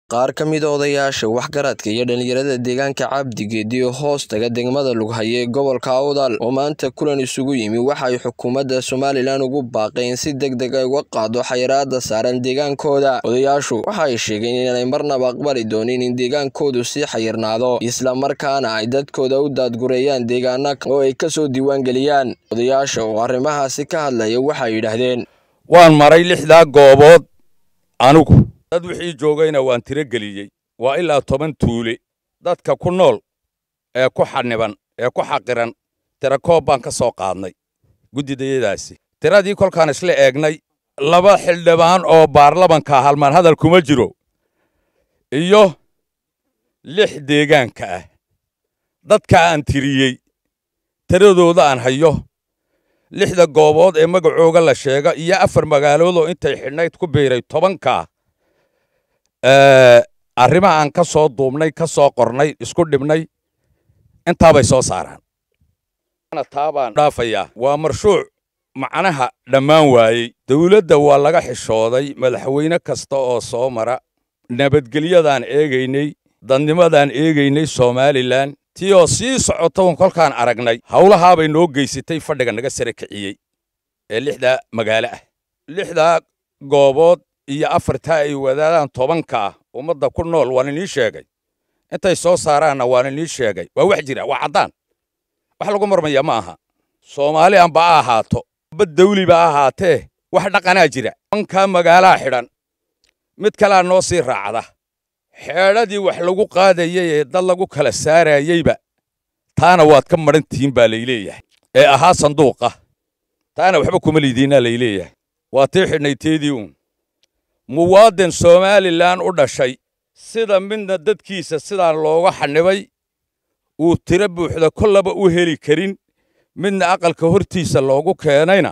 qaar ka mid a odayaasha waxgaradka iyo dhalinyarada deegaanka cabdigeedi oo hoos taga degmada lughaye ee gobolka awdal oo maanta kulan isugu yimi waxa ay xukuumadda somalilan ugu baaqeen in si deg deg ay uga qaado xayiraada saaran deegaankooda odayaashu waxa ay sheegeen inaanay marnaba aqbali doonin in deegaankoodu sii xayirnaado islamarkaana ay dadkooda u daadgureeyaan deegaana oo ay kasoo diiwaangeliyaan odayaasha oo arrimahaasi ka hadlaya waxay yidhaahdeen waan maray lixdaa goobood anigu dad wixii joogayna waan tiro geliyey waa ilaa toban tuule dadka ku nool ee ku xaniban ee ku xaqiran tira koob baan ka soo qaadnay guddidayadaasi tiradii kolkaan isla eegnay laba xildhibaan oo baarlamanka halmaan hadal kuma jiro iyo lix deegaanka ah dadka aan tiriyey tiradooda aan hayo lixda goobood ee magacooga la sheega iyo afar magaaloodoo intay xidhnayd ku biiray tobanka arrimaha aan ka soo duubnay ka soo qornay isku dhibnay intaabay soo saaraan taabaan dhaafayaa waa marshuuc macnaha dhammaan waayey dawladda waa laga xishooday madaxweyne kasta oo soo mara nabadgelyadaan eegaynay dadnimadaan eegaynay somalilan tii oo sii socotoon kolkaan aragnay howlahaabay noo geysatay fadhiga naga sare kiciyey ee lixdaa magaalo ah lixdaa goobood iyo afartaa ay wadaadaan tobanka ah ummadda ku nool waan inii sheegay intay soo saaraanna waan inii sheegay waa wax jira waa caddaan wax lagu marmaya ma aha soomaali anba a ahaato bad dawliba a ahaatee wax dhaqanaa jira tobankaa magaalaa xidhan mid kalea noo sii raacda xeedhadii wax lagu qaadayay ee dad lagu kala saarayeyba taana waad ka madhan tihiin baa layleeyahay ee ahaa sanduuqa taana waxba kuma liidiinaa layleeyahay waa tii xidhnay teedii uun muwaadin somalilan u dhashay sida midna dadkiisa sidaan looga xanibay uu tiro buuxda kollaba u heli karin midna aqalka hortiisa loogu keenayna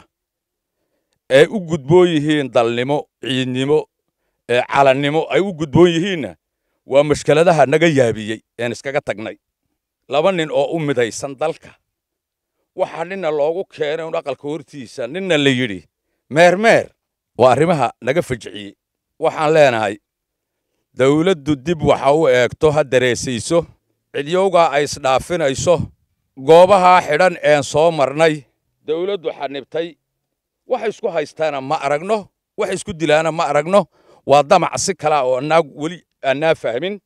ay u gudboon yihiin dalnimo ciidnimo ee calannimo ay u gudboon yihiinna waa mashkeladaha naga yaabiyey een iskaga tagnay laba nin oo u midaysan dalka waxaa ninna loogu keenay un aqalka hortiisa ninna la yidhi meermeer waa arrimaha naga fajiciyey waxaan leenahay dawladdu dib waxa u eegto ha dareesayso cidyowgaa ay isdhaafinayso goobahaa xidhan een soo marnay dawladdu xanibtay wax isku haystaana ma aragno wax isku dilaana ma aragno waa damac si kalaa oo annaa weli annaa fahmin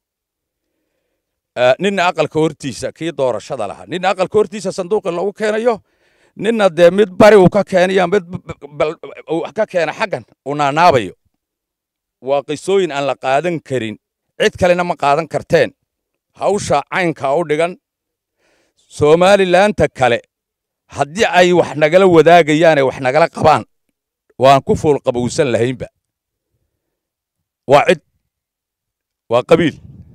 ninna aqalka hortiisa kii doorashada lahaa ninna aqalka hortiisa sanduuqi lagu keenayo ninna dee mid bari uu ka keenaya mid ka keena xaggan uu naanaabayo waa qisooyin aan la qaadan karin cid kalena ma qaadan karteen hawsha caynkaa u dhigan somalilaanta kale haddii ay wax nagala wadaagayaanee wax nagala qabaan waan ku fool qabowsan lahaynba waa cid waa qabiil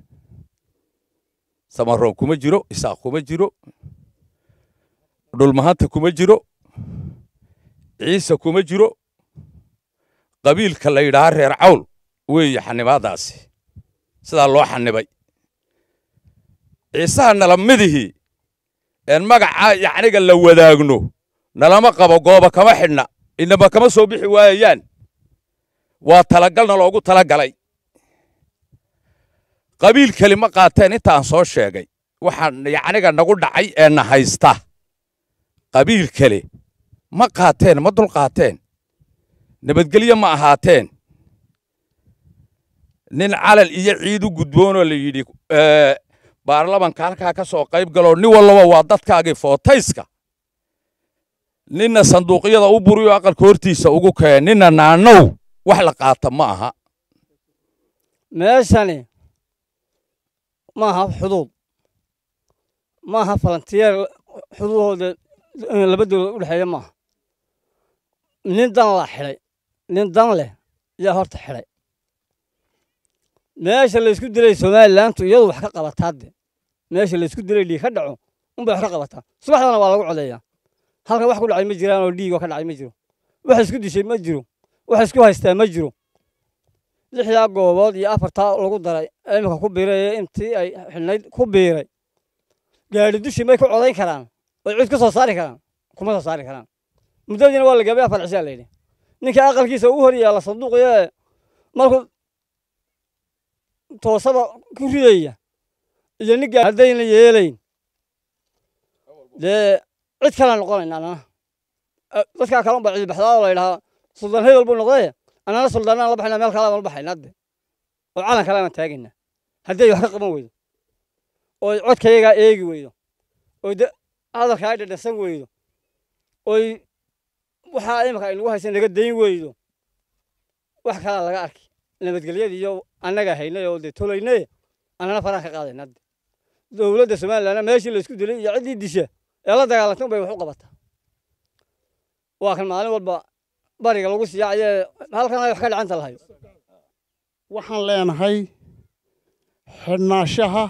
samaroon kuma jiro isaaq kuma jiro dhulmahanta kuma jiro ciise kuma jiro qabiilka la yidhaha reer cawl weeye xanibaadaasi sidaa loo xanibay ciisaha nala midihii een magacaa yacniga la wadaagno nalama qabo gooba kama xidhna inaba kama soo bixi waayayaan waa talagalna loogu talagalay qabiil keli ma qaateen intaan soo sheegay waxaan yacniga nagu dhacay ee na haysta qabiil kale ma qaateen ma dul qaateen nabadgelyo ma ahaateen nin calal iyo ciid u gudboonoo la yidhi baarlamanka halkaa ka soo qayb galoo nin wallaba waa dadkaagii footayska ninna sanduuqyada u buriyo aqalka hortiisa ugu keen ninna naanow wax la qaata ma aha meeshani ma aha xuduud ma aha falantiyeer xuduudooda laba dowlad u dhexeeya maaha nin dan la xidhay nin dan leh yaa horta xidhay meesha laysku dilay somalilantu iyadu wax ka qabataa de meesha laysku dilay dhiig ka dhaco unbay wax ka qabataa subaxdana waa lagu codeeyaa halkan wax ku dhacay ma jiraan oo dhiigoo ka dhacay ma jiro wax isku dishay ma jiro wax isku haystaa ma jiro lixdaa goobood iyo afartaa lagu daray iminka ku biiray intii ay xidhnayd ku biiray gaadhi dushii may ku codayn karaan oy cid ka soo saari karaan kuma soo saari karaan muddadiina waa la gabay afar cishaa layidhi ninka aqalkiisa ugu hor yaalla sanduuqyee markuu toosaba ku ridaya iyo ninka haddayna yeelayn dee cid kale noqonayna anana dadkaa kale unba cidibaxdaa oo la yidhahaa suldaan hebel buu noqdaye annana suldaanaan la baxayna meel kale aan la baxaynaa de oo calan kale aan taagaynaa haddii ay wax ka qaban weydo oy codkayagaa eegi weydo oy hadalkaa dhadhasan weydo oy waxaa imika aynagu haysa naga dayn weydo wax kalaa laga arki nabadgelyada iyo annaga haynay oo dee tolaynay annana faraan ka qaadayna de dowladda somalilandna meeshii laysku dilay iyo ciddii disha ee la dagaalantay unbay wax u qabataa waa kan maalin walba bariga lagu siyaacayee halkan ay wax ka dhacanta lahayo waxaan leenahay xidhnaashaha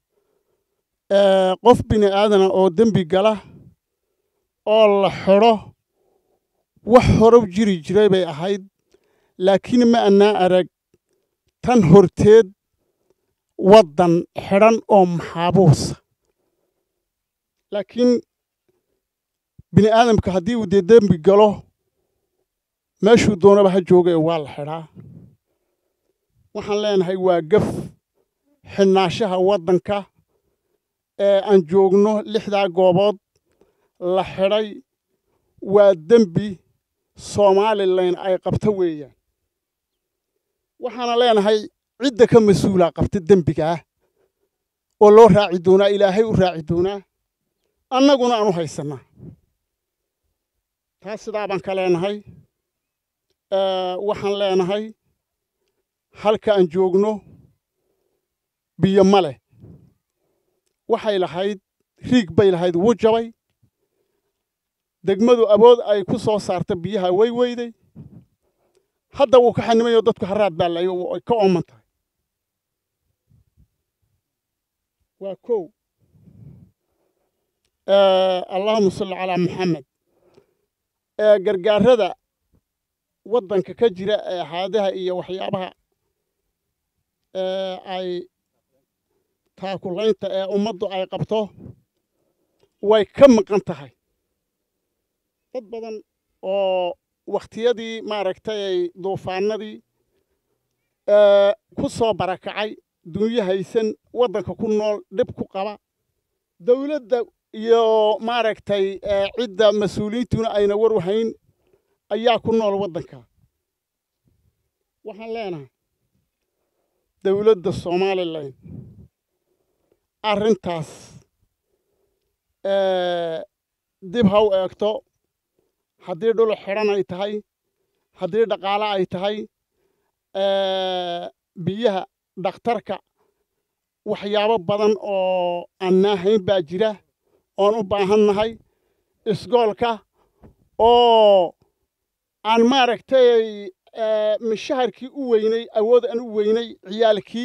qof bini aadana oo dembi gala oo la xidho wax horow jiri jiray bay ahayd laakiin ma annaa arag tan horteed waddan xidhan oo maxaabuusa laakiin bini aadamka haddii uu dee dembi galo meeshuu doonaba ha jooga ee waa la xidhaa waxaan leenahay waa gaf xidhnaashaha waddanka ee aan joogno lixdaa goobood la xidhay waa dembi somalilan ay qabto weeyaan waxaana leenahay cidda ka mas-uulaa qabta dembigaah oo loo raaci doonaa ilaahay u raaci doonaa annaguna aan u haysannaa taas sidaa baan ka leenahay waxaan leenahay halka aan joogno biyo ma leh waxay lahayd riig bay lahayd wuu jabay degmadu awood ay ku soo saarta biyaha way weyday hadda wuu ka xanimayoo dadku haraad baa layo ay ka ooman tahay waa kow allahuma salli calaa maxamed gargaarada waddanka ka jira ee haadaha iyo waxyaabaha ay taakulaynta ee ummaddu ay qabto way ka maqan tahay dad badan oo wakhtiyadii maaragtay duufaanadii ku soo barakacay dunyo haysan waddanka ku nool dhib ku qaba dawladda iyo maaragtay cidda mas-uuliyiintuna ayna war wahayn ayaa ku nool waddanka waxaan leenahay dawladda somalilan arrintaas dib ha u eegto haddii dhul xidhan ay tahay haddii dhaqaale ay tahay biyaha dhakhtarka waxyaabo badan oo aan naahayn baa jira oon u baahan nahay isgoolka oo aan maaragtay mishaharkii u weynay awood aan u weynay ciyaalkii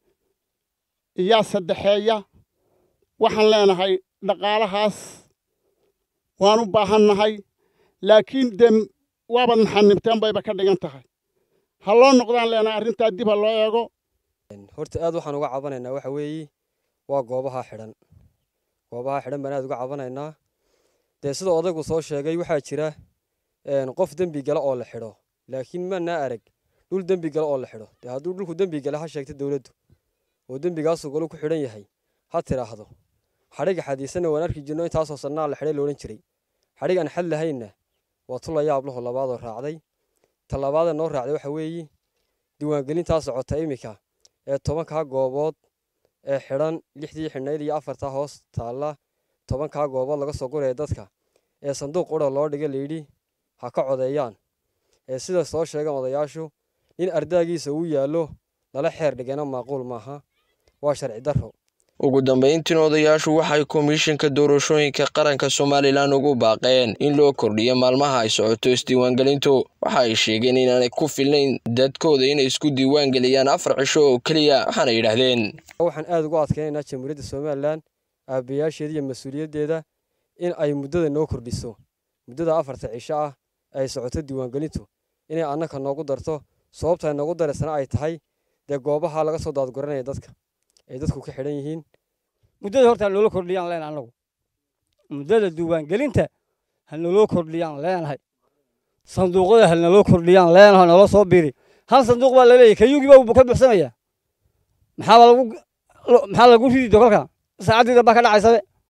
iyaa saddexeeya waxaan leenahay dhaqaalahaas waan u baahan nahay laakiin de waabaad maxanibteen bayba ka dhigan tahay ha loo noqdaan leenahay arrintaa dib ha loo eego horta aad waxaan uga cabanaynaa waxa weeye waa goobaha xidhan goobaha xidhan baan aad uga cabanaynaa dee sida odaygu soo sheegay waxaa jira qof dembi gala oo la xidho laakiin manaa arag dhul dembi gala oo la xidho dee hadduu dhulku dembi gala ha sheegta dowladdu oo dembigaasuu golu ku xidhan yahay ha tidhaahdo xadhiga xadiisanna waan arki jirno intaasoo sannaa la xidhay loodhan jiray xadhig aan xad lahaynna waa tu la yaab laho labaadoo raacday ta labaada noo raacday waxa weeye diiwaangelintaa socota iminka ee tobankaa goobood ee xidhan lixdii xidhnayd iyo afartaa hoos taalla tobankaa goobood laga soo guraya dadka ee sanduuq qura loo dhiga layidhi ha ka codeeyaan ee sida soo sheegan odayaashu nin ardaagiisa uu yaallo lala xeer dhigana maaquul maaha waa sharci darro ugu dambayntiin odayaashu waxay komishinka doorashooyinka qaranka somalilan ugu baaqeen in loo kordhiyo maalmaha ay socoto isdiiwaangelintu waxa ay sheegeen inaanay ku filnayn dadkooda inay isku diiwaangeliyaan afar cisho oo keliya waxaana yidhaahdeen waxaan aad ugu adkaynaynaa jamhuuriyadda somalilan aabbayaasheeda iyo mas-uuliyaddeeda in ay muddada noo kordhiso muddada afarta cisho ah ay socoto diiwaangelintu inay annaka noogu darto sababta ay noogu daraysana ay tahay dee goobaha laga soo daadguranaya dadka ay dadku ka xidhan yihiin muddada horta hanoola kordhiyaan leenahay annagu muddada diiwaangelinta hanaloo kordhiyaan leenahay sanduuqyada hanaloo kordhiyaan leenahay naloo soo biri hal sanduuq baa laleeyahy kayuugii baa ka buxsamayaa maxaaba lagu maxaa lagu ridi do kolka saacaddiida baa ka dhacaysabe